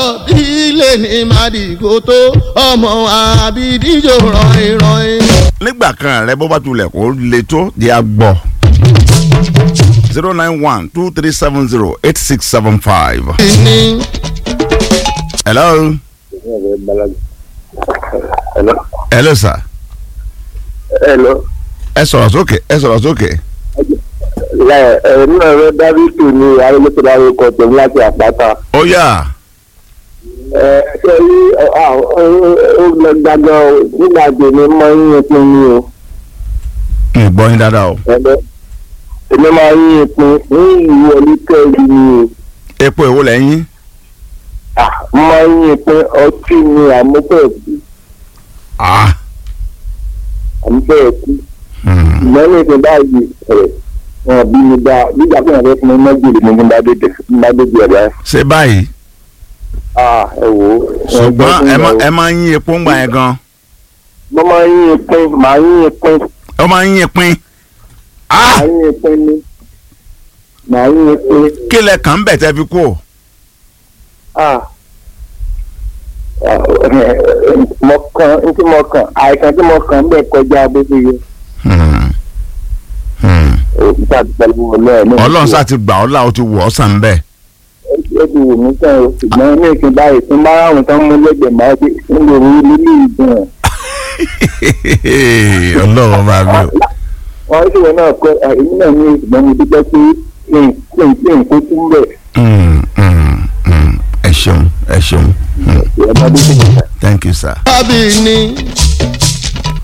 bí ilé ní màdìgò tó ọmọ àbídíjò rọrin rọrin. nígbà kan rẹ bó bá tulẹ̀ kó le tó di agbọ̀ zero nine one two three seven zero eight six seven five. ní hello Hello. hello sir Hello. ẹ sọ̀rọ̀ sókè ẹ sọ̀rọ̀ sókè. Láyé ẹ̀ nínú ẹ̀rọ Dábìtì ni Arẹ́lẹ́tọ̀dá orúkọ tẹ̀mí láti àpáta. ó yá Ẹ ṣe rí ó lọ gbàgbọ́ nígbà tèmi máa ń yín pin ni o. ń gbọ́ yín dáadáa o. Ẹ̀bẹ̀ èmi máa ń yín pin ní ìlú oníkẹ́ẹ̀lì ni o. epo èwo lẹ́yìn. Ah, Mo máa ń yín pin ọtí ni àmúfẹ́ kú. ah Àmúfẹ́ kú. hmm. Ìgbọ́n ní ìpín báyìí ẹ̀ wọn bí mi dá nígbà tí wọn fẹ́ fún mi mọ́jìlì mi ní bá dé bá dé bí ẹ̀dá. ṣé báyìí Ah, ẹ wò ó. ṣùgbọ́n ẹ má- ẹ máa ń yín epo ń gbà yẹn gan. mo máa ń yín pin màá yín pin ó máa ń yín pin. ah màá yín pin ni màá yín pin kí lẹ kàn ń bẹ̀ tẹ́ fi kú o. ah mo kàn n tí mo kàn àìsàn tí mo kàn bẹ́ẹ̀ kọjá bó ṣe yẹ Hmm. Hmm. òkúta ti pẹ̀lú ọlọ́ọ̀ náà. ọlọ́run sá ti gbà ọ́ là ó ti wọ̀ ọ́ sàn bẹ́ẹ̀. ó ti wù mí sàn o ṣùgbọ́n ní ìsìn báyìí tí máa ráhùn tán mú lẹ́gbẹ̀ẹ́ máa ṣe ń lò rí nílé ìgbọ̀n. ọlọ́run máa gbé o. wọ́n sì wọ́n náà kọ́ èmi náà ní ìṣùgbọ́n mi dúpẹ́ pé kí n kí n kí n kó tún bẹ̀. Hmm, hmm, hmm. ẹ ṣeun ẹ ṣeun Hmm. ìyẹn bá dé sí ìgbà. thank you sir. bábí ní